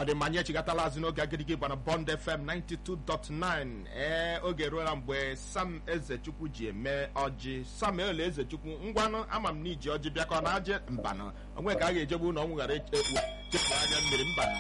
ọ dị mmanya echigatala azụ n'oge agịdịgị gbana bond fm 92.9 ee oge eruola mgbe sam ezechukwu ji eme ọjị samuel ezechukwu ngwanụ ama m na iji ọjị bịakọ na aje mbanụ onwe ka a ga-ejegbu ụlọ ọnwụ ghara ekpu chepụ anya mmiri mbanụ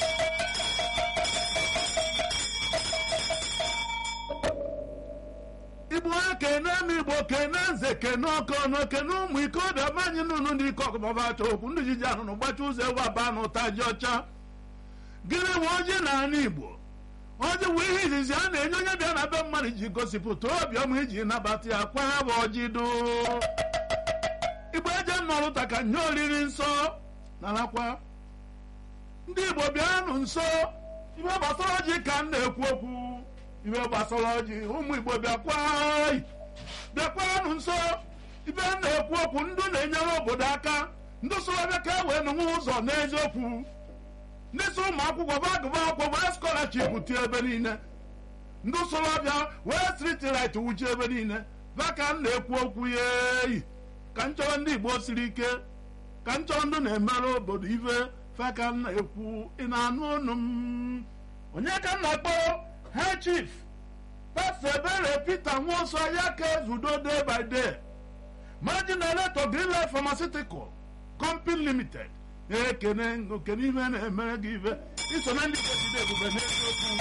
igbo kene m igbo kene nze kene ọkọnọ kene ụmụ ike ọbịa manyị nụnụ ndị ike ọkụmọbacha okwu ndị jiji ahụ na gbacha ụzọ ewu aba na ụta ji ọcha gịnị bụ ọjị na ala igbo ọjị bụ ihe izizi a na-enye onye bịa na be mmadụ ji gosipụta obiọma iji nabata ya kwa ya bụ ọjị do igbo eje nnọrụta ka nye oriri nsọ narakwa ndị igbo bịanụ nso ibe gbasara ọjị ka m na-ekwu okwu ibe gbasara ọjị ụmụ igbo bịakwa bịakwanụ nso ibe m na-ekwu okwu ndụ na-enyere obodo aka ndị sorobịa ka e wee nụnwe ụzọ n'eziokwu ndị so ụmụ akwụkwọ bụ agụba akwụkwọ wee skọlaship tie ebe niile ndị sorobịa wee striti rit wuchi ebe niile ba ka m na-ekwu okwu ya eyi ka m chọrọ ndị igbo siri ike ka m chọrọ ndị na-emere obodo ife fe ka m na-ekwu ị na-anụ ọnụ m onye ka m na-akpọ he chief pastọ ebere peter nwoso ya ka ezudo day by day margin elector greenlight pharmaceutical company limited ekene okene ihe na-emere gị ibe iso na ndị goside ebube n'eziokwu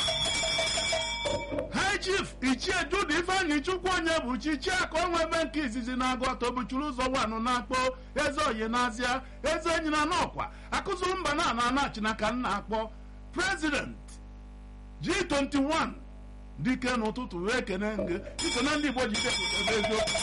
high chief ichie jude ifeanyị chukwu onye bụ chi chiaka onwe ebe nke izizi na-agụ atọ buchuru ụzọ wanụ na-akpọ eze oyi n'azịa eze enyi na n'ọkwa akụzụ mba na ana anachina ka m na-akpọ president G21 dike n'ụtụtụ wee kene nge iso na ndị igbo ji depụta eziokwu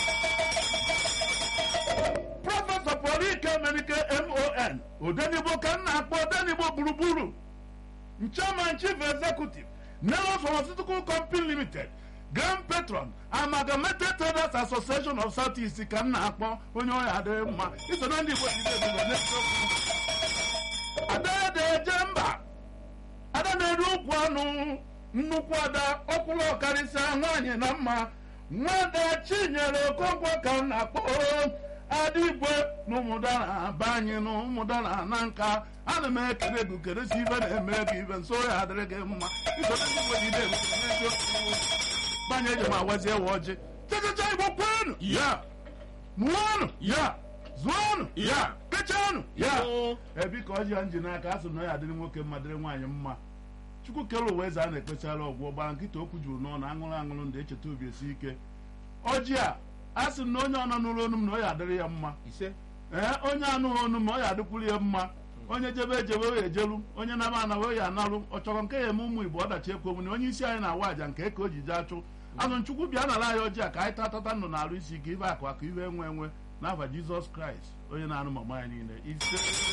prọfesọ pụrụ ike merike mon odenigbo ka m na-akpọ odenigbo gburugburu chairman chief executive Nelos Pharmaceutical Company Limited Grand Patron Amalgamated Traders Association of South East ka m na-akpọ onye ọya adịghị mma iso na ndị igbo ji depụta n'eziokwu ada eje mba ada na-eri okwu anụ nnukwu ada ọkwụrụ ọkarịsịa nwaanyị na mma nwada chinyere okonkwo ka m na-akpọ ada igwe na ụmụdara be anyị na ụmụdara na nka ana m ekele gị keresi ibe na-eme gị ibe nso ya adịrị gị mma banye eji m awazie wa ọjị chechecha igbo kwenu ya mụọnụ ya zụọnụ ya kechanụ ya ebi ka ọjị ya nji n'aka a sị na ya adịrị nwoke mma dịrị nwaanyị mma chukwu kere ụwa eze a na-ekpechara ọgwụ gbara nkịta okwu juru n'ọnụ aṅụrụ aṅụrụ ndị echeta obi esi ike ọjị a a sị na onye ọnọ n'ụlọ onu m na ọ ya adịrị ya mma ise ee onye anụghị onu m ọ ya adịkwuru ya mma onye jebe ejebe ya ejelu onye naba ana wee ya analụ ọ chọrọ nke ya eme ụmụ igbo ọdachi ekwu omume onye isi anyị na-awa aja nke ka o ji jee achụ azụ nchukwu bịa nara anyị ọjị a ka anyị tatata ndụ na-arụ isi ike ibe akụ akụ ibe enwe enwe n'afa jizọs kraịst onye na-anụ mama anyị niile ise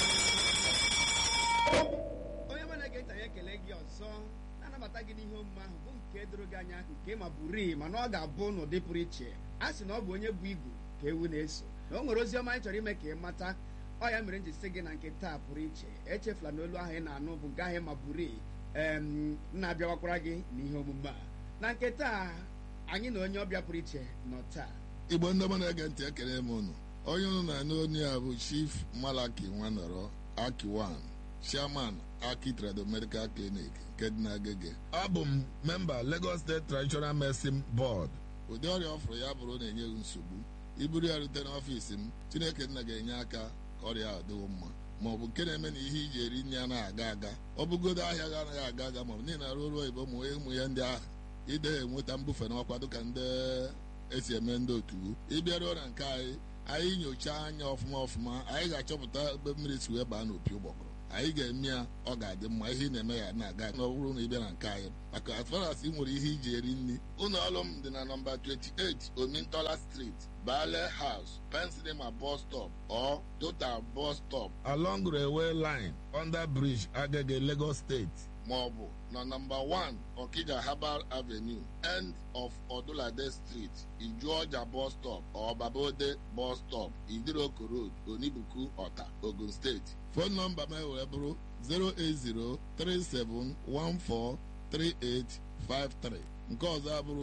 onye ọma na-ege ntị anyị ekele gị ọzọ na-anabata gị n'ihe omume ahụ bụ nke doro gị anya nke ma bụrii mana ọ ga-abụ n'ụdị pụrụ iche a sị na ọ bụ onye bụ igu ka ewu na-eso na o nwere ozi ọma anyị chọrọ ime ka ị mata ọ ya mere m ji sị gị na nke taa pụrụ iche echefula na olu ahụ ị na-anụ bụ nke ahụ ma bụrii em na-abịawakwara gị n'ihe omume a na nke taa anyị na onye ọbịa pụrụ iche nọ taa igbo ndị ọma na-ege ntị ekele m unu onye unu na-anụ onye a bụ chief malaki nwanọrọ akiwan chairman aki trado medical clinic nke dị n'agege abụ m memba lagos state traditional medicine board ụdị ọrịa ọ fụrụ ya bụrụ na-enye gị nsogbu iburu ya rute n'ọfiisi m chineke nna ga-enye aka ka ọrịa a dịwo mma ma ọ bụ nke na-eme na ihe iji eri nri anaghị aga aga ọ bụgodo ahịa gị anaghị aga aga ma ọ bụ niile arụ ọrụ oyibo ụmụ ụmụ ya ndị ahụ ide enweta mbufe n'ọkwa dịka ndị esi eme ndị otu ịbịaruo na nke anyị anyị nyochaa anya ọfụma ọfụma anyị ga-achọpụta ebe mmiri si wee baa n'opi ụgbọgụrụ anyị ga-eme ya ọ ga-adị mma ihe ị na-eme ya na-aga na ọ bụrụ na ị bịa na nke anyị maka as far as ị nwere ihe iji eri nri ụlọ ọrụ m dị na nọmba 28 omintola street bale house pensilema bus stop or total bus stop along railway line under bridge agege lagos state ma ọ bụ na nọmba 1 okija herbal avenue end of odulade street ijuọja bus stop or babode bus stop idiroko road onibuku ọta ogun steeti fon nọmba m wee bụrụ 08037143853 nke ọzọ abụrụ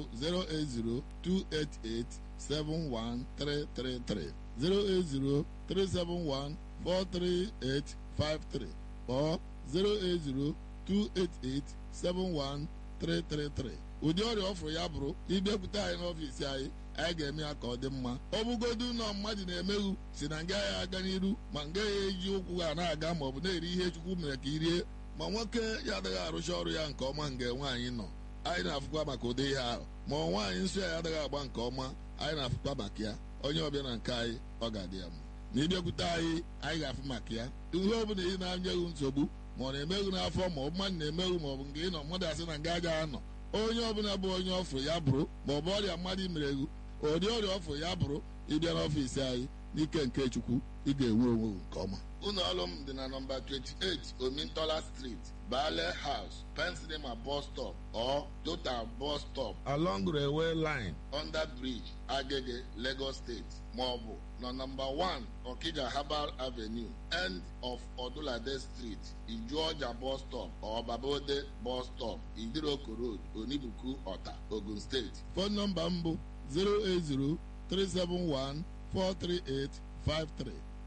08028871333 08037143853 or 08028871333 ụdị ọrịa ọfụrụ ya bụrụ ịbịakwute anyị n'ọfiisi anyị anyị ga-eme ya ka ọ dị mma ọ bụgodu na mmadụ na-emeghu si na nga ya aga n'iru ma nga ya eji ụkwụ ha na-aga ma ọ bụ na-eri ihe chukwu mere ka i rie ma nwoke ya adịghị arụcha ọrụ ya nke ọma nga nwaanyị nọ anyị na-afụkwa maka ụdị ihe ahụ ma ọ nwaanyị nsọ ya adịghị agba nke ọma anyị na-afụkwa maka ya onye ọbịa na nke anyị ọ ga-adị ya mma na ịbịakwute anyị anyị ga-afụ maka ya ihe ọ bụla ị na-anyeghị nsogbu ma ọ na-emeghu n'afọ ma ọ bụ mmadụ na-emeghu ma ọ bụ nke ị nọ mmadụ asị na nga aja anọ onye ọbụla bụ onye ọfụ ya bụrụ ma ọ bụ ọrịa mmadụ mereghu ụdị ọrịa ọfụ ya bụrụ ịbịa n'ọfiisi anyị n'ike nke chukwu ị ga-enwe onwe nke ọma ụlọ ọrụ m dị na nọmba 28 omintola street bale house pensilema bus stop or total bus stop along railway line under bridge agege lagos state maọbụ na nọmba 1 okija herbal avenue end of odulade street ijuọja bus stop or babode bus stop idiroko road onibuku ọta ogun steeti fon nọmba m bụ 080 371 43853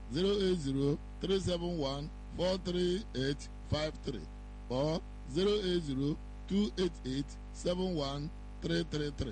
08037143853 or 08028871333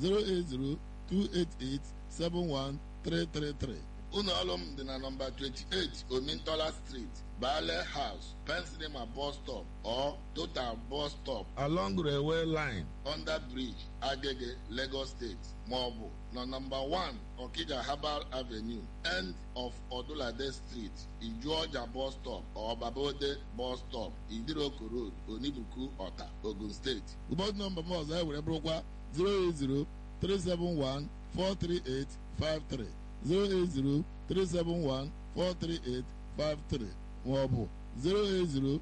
08028871333 ụlọ ọrụ m dị na nọmba 28 omintola street bale house pensilema bus stop or total bus stop along railway line under bridge agege lagos state maọbụ na nọmba 1 okija herbal avenue end of odulade street ijuọja bus stop or babode bus stop idiroko road onibuku ọta ogun steeti ụbọchị nọmba m ọzọ e were bụrụkwa 080 371 43853 08037143853 maọbụ 08028871333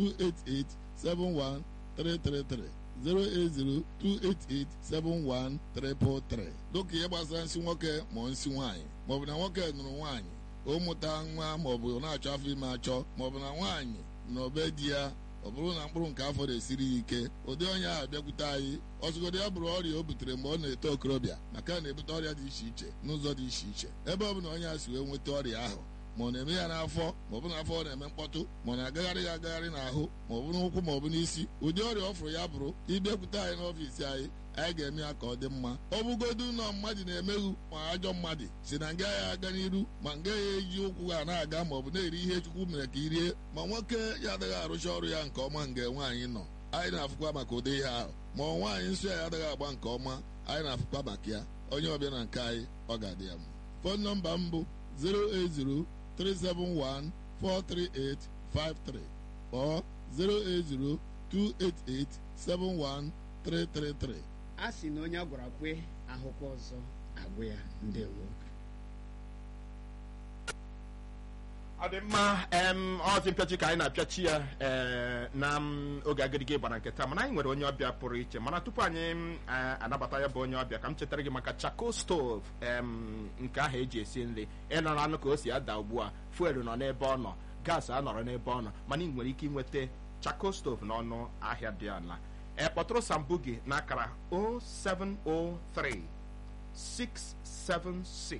08028871333 dịka ihe gbasara nsị nwoke ma nsị nwaanyị maọbụ na nwoke nụrụ nwaanyị o mụta nwa maọbụ na-achọ afọ ime achọ maọbụ na nwaanyị na obe di ya ọ bụrụ na mkpụrụ nke afọ na-esiri ya ike ụdị onye ahụ bịakwute anyị ọzụgodo ya bụrụ ọrịa o butere mgbe ọ na-eto okorobịa maka na-ebute ọrịa dị iche iche n'ụzọ dị iche iche ebe ọ bụ na onye a si wee nweta ọrịa ahụ ma ọ na-eme ya n'afọ ma ọ bụ n'afọ ọ na-eme mkpọtụ ma ọ na-agagharị ya agagharị n'ahụ ma ọ bụ n'ụkwụ ma ọ bụ n'isi ụdị ọrịa ọ fụrụ ya bụrụ ịbịakwute anyị n'ọfiisi anyị anyị ga-eme ya ka ọ dị mma ọ bụgodu na mmadụ na-emeghu ma ajọ mmadụ si na nga ya aga n'iru ma nga ya eji ụkwụ ha na-aga ma ọ bụ na-eri ihe chukwu mere ka i rie ma nwoke ya adịghị arụcha ọrụ ya nke ọma nga nwaanyị nọ anyị na-afụkwa maka ụdị ihe ahụ ma ọ nwaanyị nsọ ya adịghị agba nke ọma anyị na-afụkwa maka ya onye ọbịa na nke anyị ọ ga-adị ya mma fon nọmba m bụ 080 371 43853 or 080 288 71333 a sị na onye a gwara kwe ahụkwa ọzọ agwụ ya ndewo ọ dị mma em ọzi mpịachi ka anyị na-apịachi ya ee, na m, oge agịrịgị gbara nke taa mana anyị nwere onye ọbịa pụrụ iche mana tupu anyị m, a- anabata ya bụ onye ọbịa ka m chetara gị maka chako stove em, nke ahụ eji esi nri ịnọrọ anụ ka o si ada ugbu a fuelu nọ n'ebe ọ nọ gas anọrọ n'ebe ọ nọ mana ị nwere ike ịnweta chako stove n'ọnụ ahịa dị ala e kpọtụrụ sambu gị n'akara 0703 676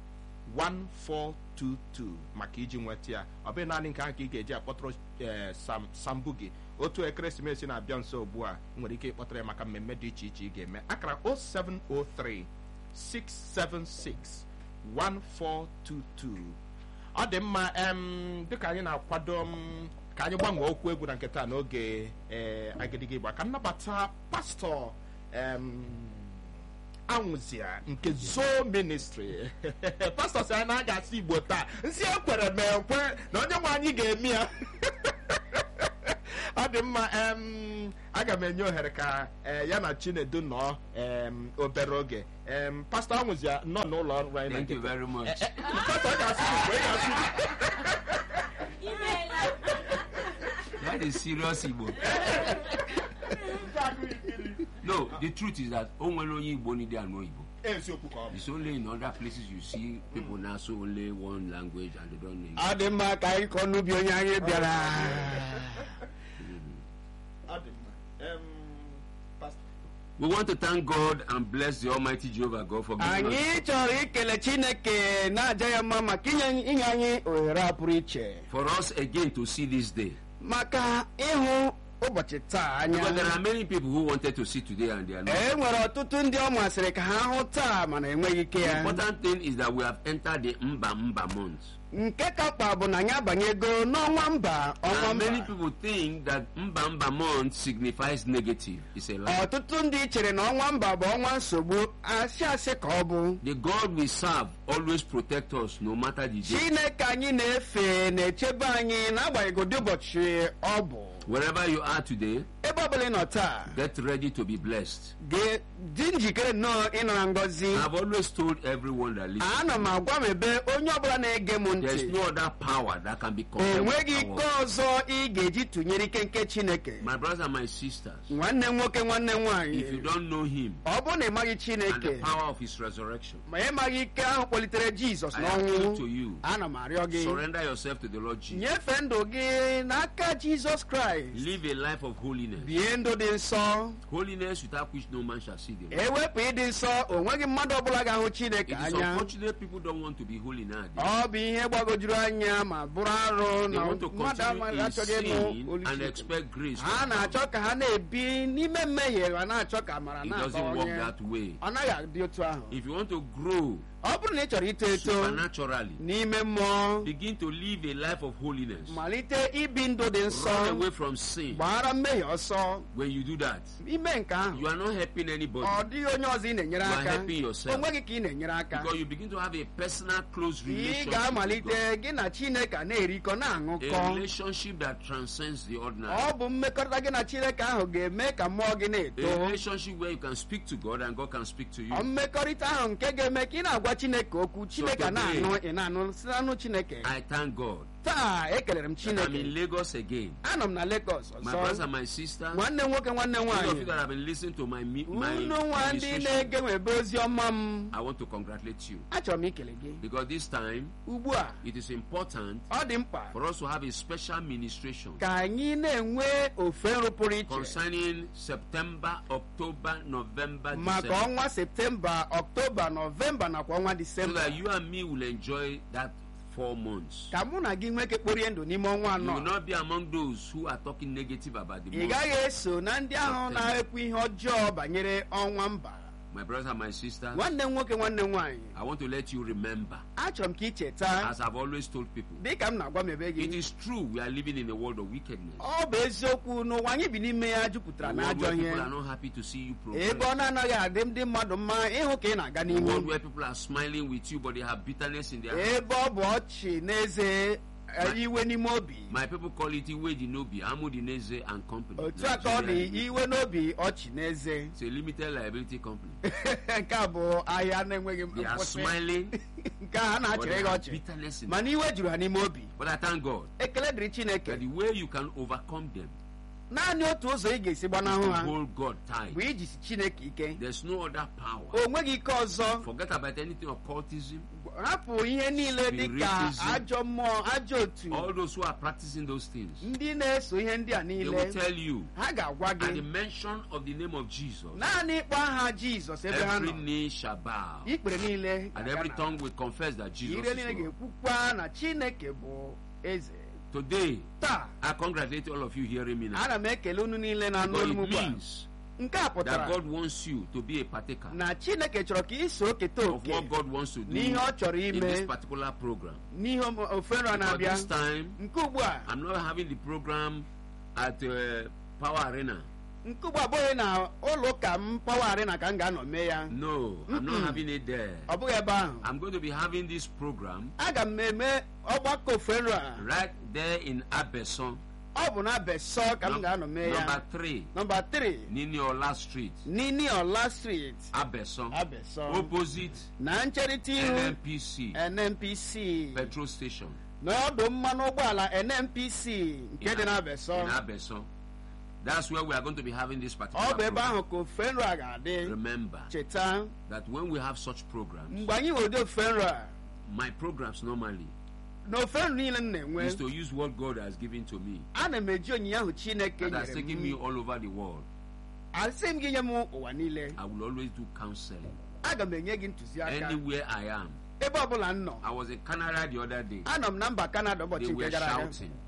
1422 maka iji nweta ya ọ bụghị naanị nke ahụ ka ị ga-eji akpọtụrụ ee, sam sambu gị otu ekeresimesi na-abịa nso ugbu a ị nwere ike ịkpọtara ya maka mmemme dị iche iche ị ga-eme akara 0703 676 1422 ọ dị mma em dịka anyị na-akwado m ka anyị gbanwee okwu egwu na nke taa n'oge ee agịdịgị gba ka nnabata pastọ em anwụzia nke zoo ministry pastọ si anyị na a ga-asị igbo taa nsị ekwere m ekwe na onye nwe anyị ga-eme ya ọ dị mma em aga m enye ohere ka eh, ya na chinedu nọọ em, obere oge em, pastọ anwụzia nọ n'ụlọ ọrụ anyị na Thank you nkịta. very much. Eh, eh, pastọ ọ ga-asị igbo ị ga-asị igbo That is serious Igbo. No, the truth is that o nwere onye Igbo need anụ Igbo. eziokwu ka ọ bụ It's only in other places you see people now so only one language and they don't know English. ọ dị mma ka anyị kọọ n'ubi onye anyị bịara ọ dị mma Em, pastọ We want to thank God and bless the Almighty Jehovah God for giving anyị us, chọrọ ikele chineke na-aja ya mma maka inye inye anyị ohere a pụrụ iche for us again to see this day. maka ịhụ ụbọchị taa anya Because there are many people who wanted to see today and they are not. e nwere ọtụtụ ndị ọ masịrị ka ha hụ taa mana enweghị ike The ya important thing is that we have entered the Mba Mba month. nke ka mkpa bụ na anyị abanyego n'ọnwa mba ọnwa And many mba people think that Mba Mba month signifies negative. It's a lie. ọtụtụ ndị chere na ọnwa mba bụ ọnwa nsogbu asị asị ka ọ bụ The God we serve always protect us no matter the day. chineke anyị na-efe na-echebe anyị n'agbanyeghị ụdị ụbọchị ọ bụ Wherever you are today, ebe ọ bụla ị nọ taa get ready to be blessed. gị dị njikere nnọọ ịnara ngọzi I've always told everyone that listens. ana m agwa m ebe onye ọbụla na-ege m There's ntị no other power that can be compared enweghị with ike power. ọzọ ị ga-eji tụnyere ike nke chineke My brothers and my sisters, nwanne m nwoke nwanne m if you nwaanyị don't know him ọ bụrụ na ị maghị and the chineke power of his resurrection, ma ị maghị ike ahụ kpọlitere jizọs I appeal to n'ọnwụ you. ana m arịọ gị Surrender yourself to the Lord Jesus. nyefee ndụ gị n'aka jizọs kraịst Live a life of holiness. bie ndụ dị nsọ Holiness without which no man shall see the Lord. ewepụ ịdị nsọ o nweghị mmadụ ọbụla ga-ahụ chineke It is anya unfortunate people don't want to be holy nowadays. ọ bụ ihe gbagojuru anya ma bụrụ arụ They na want to mmadụ continue amaghị in achọghị ịnụ sin olu and Chineke. expect grace. to ha abound. na-achọ ka ha na-ebi n'ime mmehie ma na-achọ ka amara It doesn't work na-abawanye that way. ọ naghị adị otu ahụ If you want to grow ọ bụrụ na ị chọrọ ito eto supernaturally, n'ime mmụọ begin to live a life of holiness. malite ibi ndụ dị Run nsọ away from sin. gbara mmehie ọsọ When you do that, ime nke ahụ you are not helping anybody ọ dịghị onye ọzọ ị na-enyere You are aka helping yourself. o nweghị ka ị na-enyere aka because you begin to have a personal, close ị relationship. with ga-amalite gị na chineke a na-erikọ God. A na-aṅụkọ relationship that transcends the ordinary. ọ bụ mmekọrịta gị na chineke ahụ ga-eme ka mmụọ gị A na-eto relationship where you can speak to God and God can speak to you. Ọ mmekọrịta ahụ nke ga-eme ka ị na-agwa chineke okwu chineke today- na-anụ ị na-anụ si n'anụ chineke I thank God taa ekelere m that I'm chineke in Lagos again. anọ m na Lagos My brothers ọzọ and my sisters, nwanne m nwoke nwanne m those of you nwaanyị that have been listening to my, me- my unu nwa ndị ministration, na-ege nwebe ozi ọma m I want to congratulate you achọrọ m ikele gị because this time ugbu a it is important ọ dị mkpa for us to have a special ministration ka anyị na-enwe ofe nrụ pụrụ iche concerning September, October, November, maka December. ọnwa septemba ọktoba nọvemba nakwa ọnwa So disemba that you and me will enjoy that four months. ka mụ na gị nwee ike kporie ndụ n'ime ọnwa You will anọ not be among those who are talking negative about the ị month. gaghị eso na ndị ahụ September. na-ekwu ihe ọjọọ banyere ọnwa mba My brothers and my sisters, nwanne m nwoke nwanne m nwaanyị I want to let you remember, achọrọ m ka ị cheta as I've always told people, dịka m na-agwa m ebe it gị is true we are living in a world of wickedness. ọ bụ eziokwu n'ụwa anyị bi n'ime ya jupụtara A na world ajọ where ihe people are not happy to see you ebe ọ progress. na-anaghị adị ndị mmadụ mma ịhụ ka ị na-aga A n'ihu world where people are smiling with you, but they have bitterness in their heart. ebe ọ bụ ọchị n'eze eh, iwe n'ime obi My people call it Iwe Dinobi, Amudineze and Company. otu a ka ọ dị Nigeria. iwe n'obi ọchị n'eze It's a limited liability company. nke a bụ ahịa na-enweghị They are nkwụsị smiling, nke a ha but na-achịrị they gị have ọchị bitterness in mana iwe juru ha n'ime obi But I thank God ekele dịrị chineke that the way you can overcome them, naanị otu ụzọ ị ga-esi gbanahụ ha hold God bụ tight. ijisi chineke ike There's no other power. o nweghị ike ọzọ Forget about anything occultism. hapụ ihe niile dị ka Spiritism. ajọ mmụọ ajọ otu All those who are practicing those things, ndị na-eso ihe ndị a they niile will tell you ha ga-agwa at the gị mention of the name of Jesus, naanị ịkpọ aha jizọs ebe ha every nọ knee shall bow ikpere niile and ga-aga every n'ala. tongue will confess that Jesus ire is niile Lord. ga-ekwukwa na chineke bụ eze Today, taa I congratulate all of you hearing me now. ana m ekele unu niile na anụ Because olu it m ugbu a means nke a that pụtara God wants you to be a partaker na chineke chọrọ ka ị so keta of oke what God wants to do n'ihe ọ chọrọ in ime this particular program. n'ihe om- ofe nrọ But na-abịa this time, nke ugbu a I'm not having the program at uh, Power Arena. nke ugbu a abụghị na ụlọ ụka m pawa arena ka m ga-anọ mee ya No, I'm not having it there. ọ bụghị ebe ahụ I'm going to be having this program aga m eme ọgbakọ ofe nrọ a right there in Abeson, ọ bụ na besọ ka m num- ga-anọ mee ya number three, nọmba 3 Niniola Street, nini ọla street Abeson, abesọ opposite na ncherịta ihu NNPC nnpc petrol station n'ọdụ mmanụ ụgbọala nnpc nke dị na in besọ Abeson. That's where we are going to be having this particular ọ bụ ebe program. ahụ ka ofe nrọ a ga-adị Remember cheta that when we have such programs, mgbe anyị nwere ụdị ofe nrọ a my programs normally na ofe nrọ niile m na-enwe is to use what God has given to me ana m eji onyinye ahụ chineke that has nyere taken me m all over the world. asị m gị nye m ụwa niile I will always do counseling aga m enye gị ntụziaka anywhere I am. ebe ọbụla m nọ I was in Canada the other day. anọ m na mba kanada They ụbọchị were nke gara aga shouting.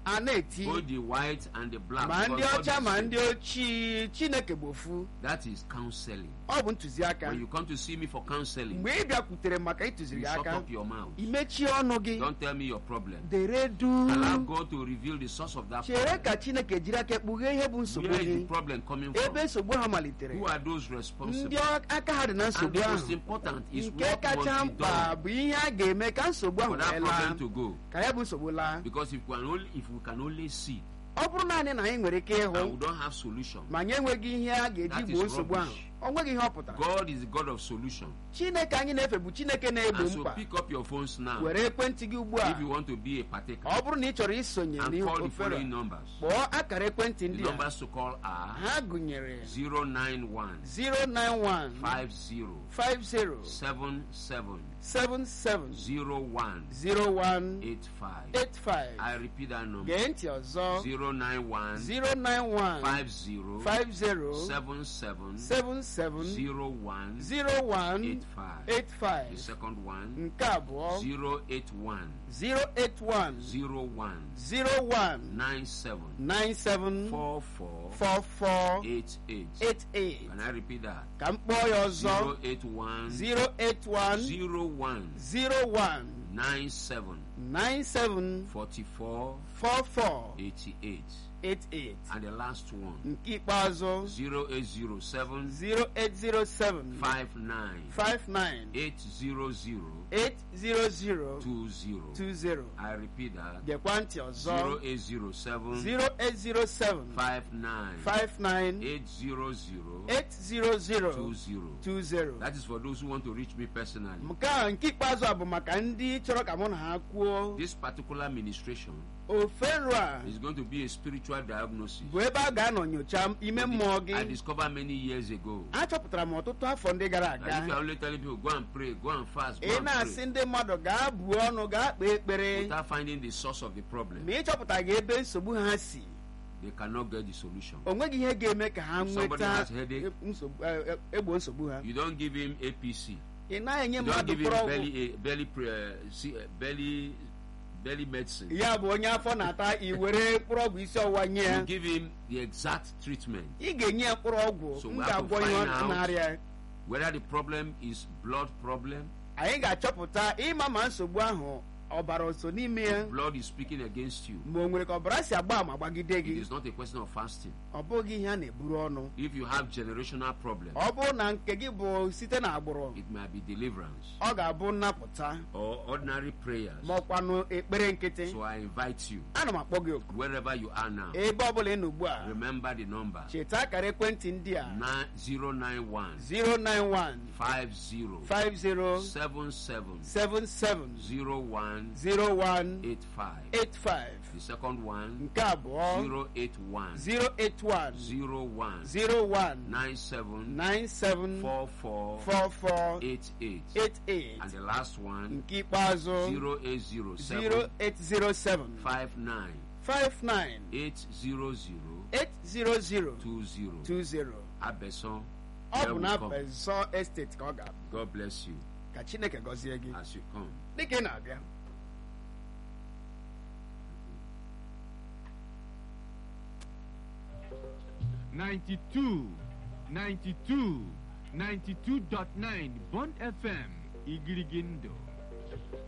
a na-eti both the white and the black. ma ndị because God ọcha is ma saying, ndị ochie chineke bụ ofu That is counseling. ọ bụ ntụziaka When you come to see me for counseling, mgbe ị bịakwutere maka ịtụziri you gị shut aka up your mouth. imechie ọnụ gị Don't tell me your problem. dere du Allow God to reveal the source of that chere problem. ka chineke jiri aka kpughee ihe bụ nsogbu Where is the gị problem coming ebe from? nsogbu ha malitere Who are those responsible? ndị ọ- aka ha dị na And nsogbu the most ahụ important is nke what kacha must be mkpa done bụ ihe a ga-eme ka nsogbu ahụ for that wee laa problem to go. ka ya bụ nsogbu laa Because if we can only, if we can only see ọ bụrụ naanị na anyị nwere ike and we ịhụ don't have solution, ma anyị enweghị ihe a ga-eji That gboo is nsogbu ahụ rubbish. ọ nweghị ihe ọ pụtara God is the God of solution. chineke anyị na-efe bụ chineke na-egbo And so mkpa pick up your phones now were ekwentị gị ugbu a if you want to be a partaker ọ bụrụ na ị chọrọ isonye and n'ihe call the ofere following numbers. kpọọ akara ekwentị The ndị a numbers to call are ha gụnyere 091 091 50 50 77 77 01 01 85. 85 I repeat that number gee ntị ọzọ 091 091 50 50 77 77 01 01 85. The 85 second one nke abụọ 081 081 01 01 97 97 44 44 88. 88 Can I repeat that? ka m kpọọ ya ọzọ 081 081 01 01 97 97 44 44 88. 88 And the last one nke ikpeazụ 0807 0807 59 59 800 800 20. 20 I repeat that gekwa ntị ọzọ 0807 0807 59 59 800 800 20. 20 That is for those who want to reach me personally. nke a nke ikpeazụ a bụ maka ndị chọrọ ka mụ na ha kwuo This particular ministration ofero a is going to be a spiritual diagnosis. bụ ebe a ga-anọ nyocha ime mmụọ I gị discovered many years ago. achọpụtara m ọtụtụ afọ ndị gara That if you aga are only telling people go and pray, go and fast, go ị and na-asị pray, ndị mmadụ gaa buo ọnụ gaa kpee ekpere without finding the source of the problem, ma ị chọpụtaghị ebe nsogbu ha si they cannot get the solution. o nweghị ihe ga-eme ka ha Somebody nweta has headache. nsogbu- eh, eh, egbo nsogbu ha You don't give him APC. ị naghị enye You don't mmadụ give him mkpụrụ ọgwụ belly, uh, belly, pre- uh, see, uh, belly, belly medicine. ya bụ onye afọ na-ata i were mkpụrụ ọgwụ isi ọwụwa nye ya You give him the exact treatment. ị ga-enye ya mkpụrụ ọgwụ So m we have to ga-agwọ ihe find ọ out- na-arịa Whether the problem is blood problem, anyị ga-achọpụta ịma ma nsogbu ahụ ọbara so n'ime ya blood is speaking against you. ma o nwere ka ọbara si agba ama gbagide It gị is not a question of fasting. ọ bụghị ihe a na-eburu ọnụ If you have generational problem, ọ bụrụ na nke gị bụ site na agbụrụ it might be deliverance ọ ga-abụ nnapụta or ordinary prayers. ma ọkwanụ ekpere nkịtị So I invite you, ana m akpọ gị oku wherever you are now, ebe ọbụla ị nọ ugbu a remember the number cheta akara ekwentị ndị a nine- 091 091 50 50 77 77 01 01 85. 85 The second one nke abụọ 081 081 01 01 97 97 44 44 88. 88 And the last one nke ikpeazụ 0807 0807 59 59 800 800 20. 20 Abeson, ọ here bụ we na come. Bezọ Estate ka ọ ga-abụ God bless you ka Chineke gọzie gị as you come. dịka ị na-abịa Ninety-two, ninety-two, ninety-two dot nine Bond FM Igirigindo.